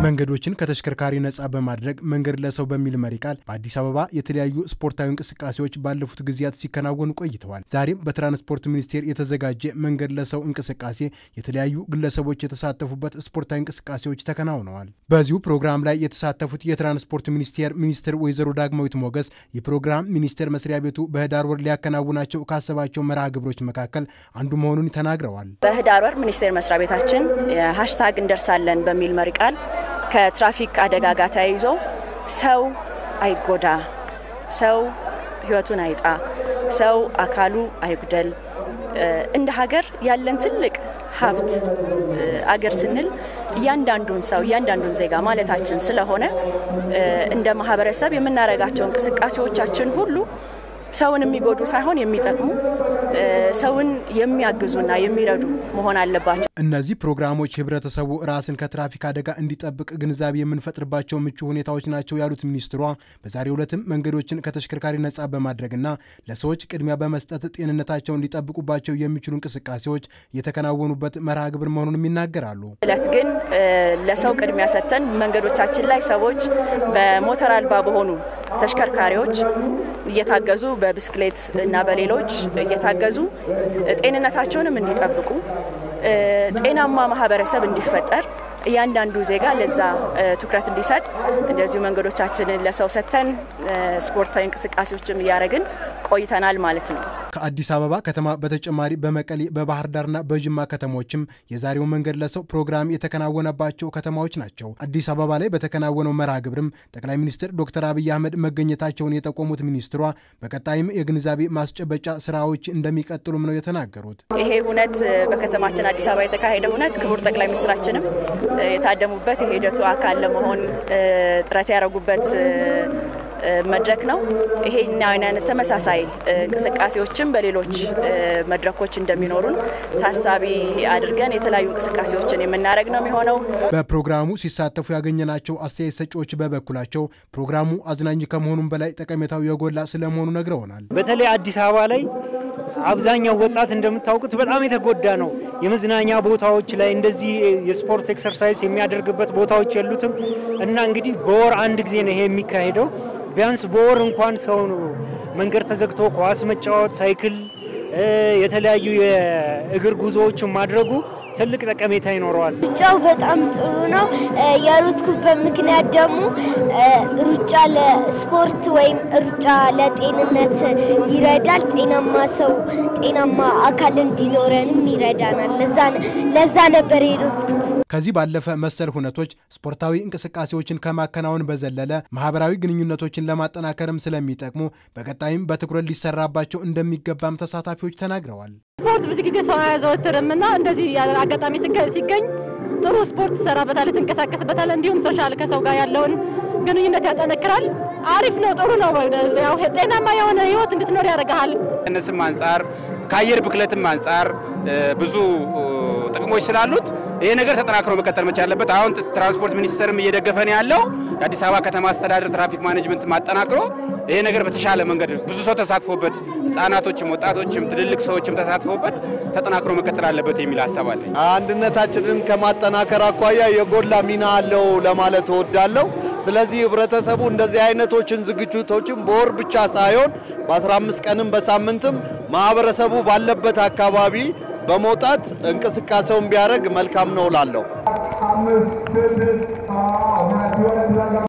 መንገዶችን ከተሽከርካሪ ነጻ በማድረግ መንገድ ለሰው በሚል መሪ ቃል በአዲስ አበባ የተለያዩ ስፖርታዊ እንቅስቃሴዎች ባለፉት ጊዜያት ሲከናወኑ ቆይተዋል። ዛሬም በትራንስፖርት ሚኒስቴር የተዘጋጀ መንገድ ለሰው እንቅስቃሴ የተለያዩ ግለሰቦች የተሳተፉበት ስፖርታዊ እንቅስቃሴዎች ተከናውነዋል። በዚሁ ፕሮግራም ላይ የተሳተፉት የትራንስፖርት ሚኒስቴር ሚኒስትር ወይዘሮ ዳግማዊት ሞገስ የፕሮግራም ሚኒስቴር መስሪያ ቤቱ በህዳር ወር ሊያከናውናቸው ካሰባቸው መርሃ ግብሮች መካከል አንዱ መሆኑን ተናግረዋል። በህዳር ወር ሚኒስቴር መስሪያ ቤታችን ሃሽታግ እንደርሳለን በሚል መሪ ቃል ከትራፊክ አደጋ ጋር ተያይዞ ሰው አይጎዳ፣ ሰው ህይወቱን አይጣ፣ ሰው አካሉ አይጉደል፣ እንደ ሀገር ያለን ትልቅ ሀብት አገር ስንል እያንዳንዱን ሰው እያንዳንዱን ዜጋ ማለታችን ስለሆነ እንደ ማህበረሰብ የምናደርጋቸው እንቅስቃሴዎቻችን ሁሉ ሰውን የሚጎዱ ሳይሆን የሚጠቅሙ ሰውን የሚያግዙና የሚረዱ መሆን አለባቸው። እነዚህ ፕሮግራሞች ህብረተሰቡ ራስን ከትራፊክ አደጋ እንዲጠብቅ ግንዛቤ የምንፈጥርባቸው ምቹ ሁኔታዎች ናቸው ያሉት ሚኒስትሯ በዛሬው ዕለትም መንገዶችን ከተሽከርካሪ ነጻ በማድረግና ለሰዎች ቅድሚያ በመስጠት ጤንነታቸውን ሊጠብቁባቸው የሚችሉ እንቅስቃሴዎች የተከናወኑበት መርሃ ግብር መሆኑንም ይናገራሉ። እለት ግን ለሰው ቅድሚያ ሰጥተን መንገዶቻችን ላይ ሰዎች በሞተር አልባ በሆኑ ተሽከርካሪዎች እየታገዙ በብስክሌት እና በሌሎች እየታገዙ ጤንነታቸውንም እንዲጠብቁ ጤናማ ማህበረሰብ እንዲፈጠር እያንዳንዱ ዜጋ ለዛ ትኩረት እንዲሰጥ እንደዚሁ መንገዶቻችንን ለሰው ሰጥተን ስፖርታዊ እንቅስቃሴዎችም እያደረግን ቆይተናል ማለት ነው። ከአዲስ አበባ ከተማ በተጨማሪ በመቀሌ በባህር ዳርና በጅማ ከተሞችም የዛሬው መንገድ ለሰው ፕሮግራም የተከናወነባቸው ከተማዎች ናቸው። አዲስ አበባ ላይ በተከናወነው መርሃ ግብርም ጠቅላይ ሚኒስትር ዶክተር አብይ አህመድ መገኘታቸውን የጠቆሙት ሚኒስትሯ በቀጣይም የግንዛቤ ማስጨበጫ ስራዎች እንደሚቀጥሉም ነው የተናገሩት። ይሄ ሁነት በከተማችን አዲስ አበባ የተካሄደ ሁነት ክቡር ጠቅላይ ሚኒስትራችንም የታደሙበት የሂደቱ አካል ለመሆን ጥረት ያደረጉበት መድረክ ነው። ይሄን አይነት ተመሳሳይ እንቅስቃሴዎችም በሌሎች መድረኮች እንደሚኖሩን ታሳቢ አድርገን የተለያዩ እንቅስቃሴዎችን የምናደርግ ነው የሚሆነው። በፕሮግራሙ ሲሳተፉ ያገኘናቸው አስተያየት ሰጪዎች በበኩላቸው ፕሮግራሙ አዝናኝ ከመሆኑም በላይ ጠቀሜታው የጎላ ስለመሆኑ ነግረውናል። በተለይ አዲስ አበባ ላይ አብዛኛው ወጣት እንደምታውቁት በጣም የተጎዳ ነው። የመዝናኛ ቦታዎች ላይ እንደዚህ የስፖርት ኤክሰርሳይዝ የሚያደርግበት ቦታዎች የሉትም እና እንግዲህ በወር አንድ ጊዜ ነው ይሄ የሚካሄደው። ቢያንስ በወር እንኳን ሰው መንገድ ተዘግቶ ኳስ መጫወት፣ ሳይክል፣ የተለያዩ የእግር ጉዞዎችን ማድረጉ ትልቅ ጠቀሜታ ይኖረዋል። ሩጫው በጣም ጥሩ ነው። የሮጥኩበት ምክንያት ደግሞ ሩጫ ለስፖርት ወይም ሩጫ ለጤንነት ይረዳል። ጤናማ ሰው ጤናማ አካል እንዲኖረንም ይረዳናል። ለዛ ነበር የሮጥኩት። ከዚህ ባለፈ መሰል ሁነቶች ስፖርታዊ እንቅስቃሴዎችን ከማከናወን በዘለለ ማህበራዊ ግንኙነቶችን ለማጠናከርም ስለሚጠቅሙ በቀጣይም በትኩረት ሊሰራባቸው እንደሚገባም ተሳታፊዎች ተናግረዋል። ስፖርት ብዙ ጊዜ ሰው አያዘወትርም እና እንደዚህ አጋጣሚ ሲገኝ ጥሩ ስፖርት ትሰራበታለህ፣ ትንቀሳቀስበታለህ። እንዲሁም ሶሻል ከሰው ጋር ያለውን ግንኙነት ያጠነክራል። አሪፍ ነው፣ ጥሩ ነው። ያው ጤናማ የሆነ ህይወት እንድትኖር ያደርግሃል። ከነስም አንጻር ከአየር ብክለትም አንጻር ብዙ ጥቅሞች ስላሉት ይሄ ነገር ተጠናክሮ መቀጠል መቻል አለበት። አሁን ትራንስፖርት ሚኒስቴርም እየደገፈን ያለው የአዲስ አበባ ከተማ አስተዳደር ትራፊክ ማኔጅመንት ማጠናክሮ ይሄ ነገር በተሻለ መንገድ ብዙ ሰው ተሳትፎበት፣ ህጻናቶችም፣ ወጣቶችም፣ ትልልቅ ሰዎችም ተሳትፎበት ተጠናክሮ መቀጠል አለበት የሚል ሀሳብ አለኝ። አንድነታችንን ከማጠናከር አኳያ የጎላ ሚና አለው ለማለት እወዳለሁ። ስለዚህ ህብረተሰቡ እንደዚህ አይነቶችን ዝግጅቶችን በወር ብቻ ሳይሆን በ15 ቀንም በሳምንትም ማህበረሰቡ ባለበት አካባቢ በመውጣት እንቅስቃሴውን ቢያደርግ መልካም ነው እላለሁ።